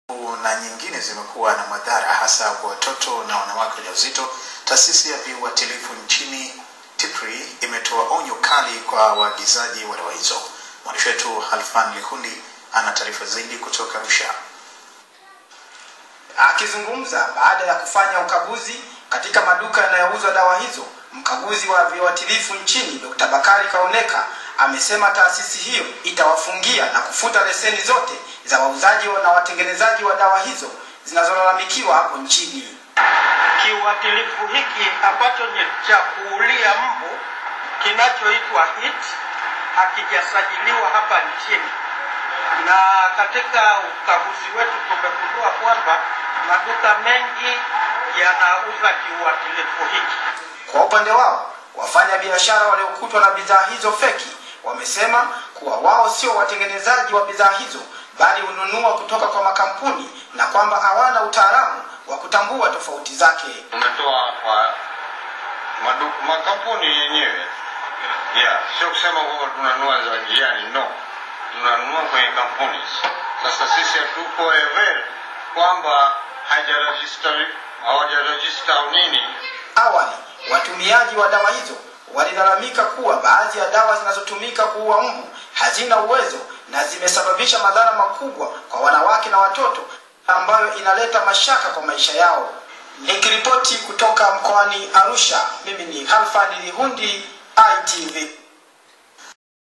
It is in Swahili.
na nyingine zimekuwa na madhara hasa kwa watoto na wanawake wajawazito. Taasisi ya viuatilifu nchini TIPRI imetoa onyo kali kwa waagizaji wa dawa hizo. Mwandishi wetu Halfan Lihundi ana taarifa zaidi kutoka Arusha. Akizungumza baada ya kufanya ukaguzi katika maduka yanayouza dawa hizo, mkaguzi wa viuatilifu nchini Dr. Bakari Kaoneka amesema taasisi hiyo itawafungia na kufuta leseni zote za wauzaji na watengenezaji wa dawa hizo zinazolalamikiwa hapo nchini. Kiuatilifu hiki ambacho ni cha kuulia mbu kinachoitwa HIT hakijasajiliwa hapa nchini, na katika ukaguzi wetu tumegundua kwamba maduka mengi yanauza kiuatilifu hiki. Kwa upande wao, wafanya biashara waliokutwa na bidhaa hizo feki wamesema kuwa wao sio watengenezaji wa bidhaa hizo bali hununua kutoka kwa makampuni na kwamba hawana utaalamu wa kutambua tofauti zake. Tumetoa kwa madu, makampuni yenyewe yeah, sio kusema kwamba tunanunua za njiani, no, tunanunua kwenye kampuni. Sasa sisi hatuko ever kwamba hajarajista hawajarajista au nini. Awali watumiaji wa dawa hizo walilalamika kuwa baadhi ya dawa zinazotumika kuua mbu hazina uwezo na zimesababisha madhara makubwa kwa wanawake na watoto ambayo inaleta mashaka kwa maisha yao. Nikiripoti kutoka mkoani Arusha, mimi ni Halfani Lihundi, ITV.